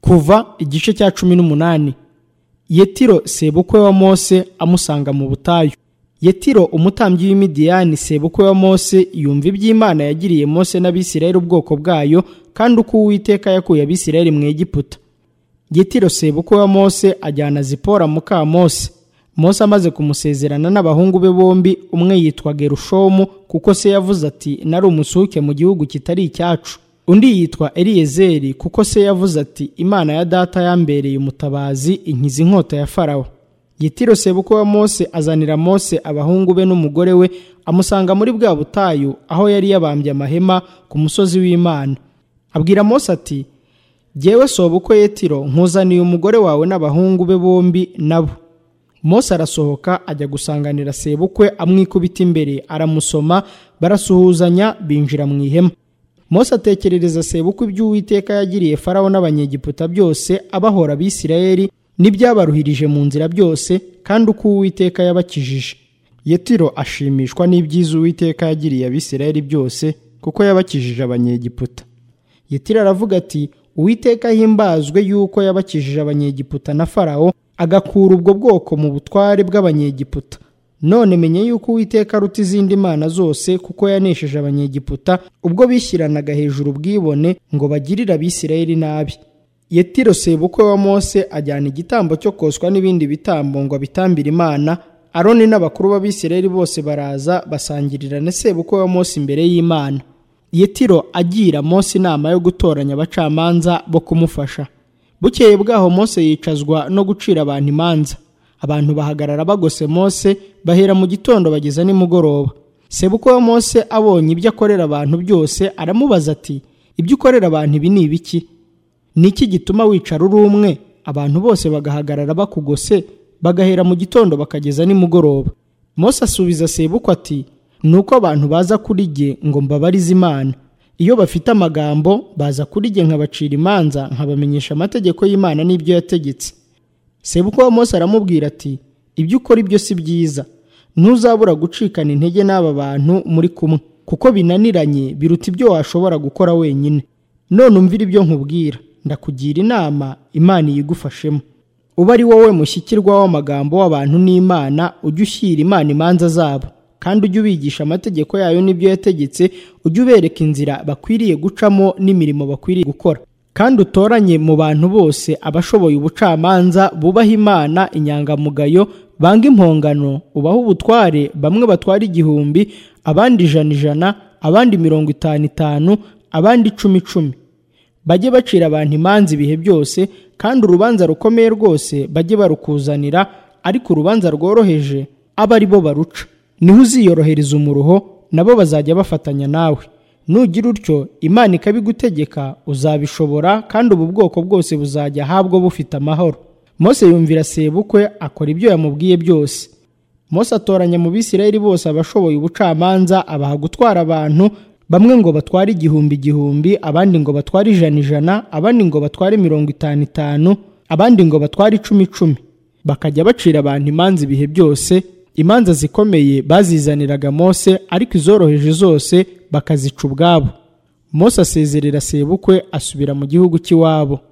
kuva igice cya cumi n'umunani yetiro sebukwe wa mose amusanga mu butayu yetiro umutambyi w'imidiyani sebukwe wa mose yumva iby'imana yagiriye mose n'abisirayeli ubwoko bwayo kandi uko uwiteka yakuye abisirayeli mu egiputa yetiro sebukwe wa mose ajyana zipora muka mose mose amaze kumusezerana n'abahungu be bombi umwe yitwa gerushomu kuko se yavuze ati nari umusuke mu gihugu kitari icyacu undi yitwa eliyezeri kuko se yavuze ati imana ya data yambereye umutabazi inkiza inkota ya farawo yitiro sebuko wa mose azanira mose abahungu be n'umugore we amusanga muri bwa butayu aho yari yabambye amahema ku musozi w'imana abwira mose ati jyewe sobukwe yetiro nkuzaniye umugore wawe n'abahungu be bombi nabo mose arasohoka ajya gusanganira sebukwe amwikubita imbere aramusoma barasuhuzanya binjira mu ihema mose atekerereza sebukwe iby'uwiteka yagiriye farawo n'abanyegiputa byose abahora abisirayeli n'ibyabaruhirije mu nzira byose kandi uko uwiteka yabakijije yetiro ashimishwa n'ibyiza uwiteka yagiriye abisirayeli byose kuko yabakijije abanyegiputa yetiro aravuga ati uwiteka himbazwe yuko yabakijije abanyegiputa na farawo agakura ubwo bwoko mu butware bw'abanyegiputa none menye yuko uwiteka aruta izindi mana zose kuko yanesheje abanyegiputa ubwo bishyiranaga hejuru ubwibone ngo bagirire abisirayeli nabi yetiro sebukwe wa mose ajyana igitambo cyo koswa n'ibindi bitambo ngo abitambire imana aroni n'abakuru b'abisirayeli bose baraza basangirira na sebukwe wa mose imbere y'imana yetiro agira mose inama yo gutoranya abacamanza bo kumufasha bukeye bwaho mose yicazwa no gucira abantu imanza abantu bahagarara bagose mose bahera mu gitondo bageza nimugoroba sebukwe wa mose abonye ibyo akorera abantu byose aramubaza ati ibyo ukorera abantu ibi ni ibiki ni iki gituma wicara uri umwe abantu bose bagahagarara bakugose bagahera mu gitondo bakageza nimugoroba mose asubiza sebukwe ati ni uko abantu baza kuri jye ngo mbabarize imana iyo bafite amagambo baza kuri jye nkabacira imanza nkabamenyesha amategeko y'imana n'ibyo yategetse sebukwe wa mose aramubwira ati ibyo ukora ibyo si byiza ntuzabura gucikana intege n'aba bantu muri kumwe kuko binaniranye biruta ibyo washobora gukora wenyine none umvire ibyo nkubwira ndakugira inama imana iyigufashemo uba ari wowe mushyikirwa w'amagambo w'abantu n'imana ujye ushyira imana imanza zabo kandi ujye ubigisha amategeko yayo n'ibyo yategetse ujye ubereka inzira bakwiriye gucamo n'imirimo bakwiriye gukora kandi utoranye mu bantu bose abashoboye ubucamanza bubaha imana inyangamugayo banga impongano ubaha ubutware bamwe batwara igihumbi abandi ijana ijana abandi mirongo itanu itanu abandi icumi icumi bajye bacira abantu imanza ibihe byose kandi urubanza rukomeye rwose bajye barukuzanira ariko urubanza rworoheje abe ari bo baruca niho uziyorohereza umuruho nabo bazajya bafatanya nawe nugira utyo imana ikabigutegeka uzabishobora kandi ubu bwoko bwose buzajya ahabwo bufite amahoro mose yumvira sebukwe akora ibyo yamubwiye byose mose atoranya mu bisirayeli bose abashoboye ubucamanza abaha gutwara abantu bamwe ngo batware igihumbi igihumbi abandi ngo batware ijana ijana abandi ngo batware mirongo itanu itanu abandi ngo batware icumi icumi bakajya bacira abantu imanza ibihe byose imanza zikomeye bazizaniraga mose ariko izoroheje zose bakazica ubwabo mose asezerera sebukwe asubira mu gihugu cy'iwabo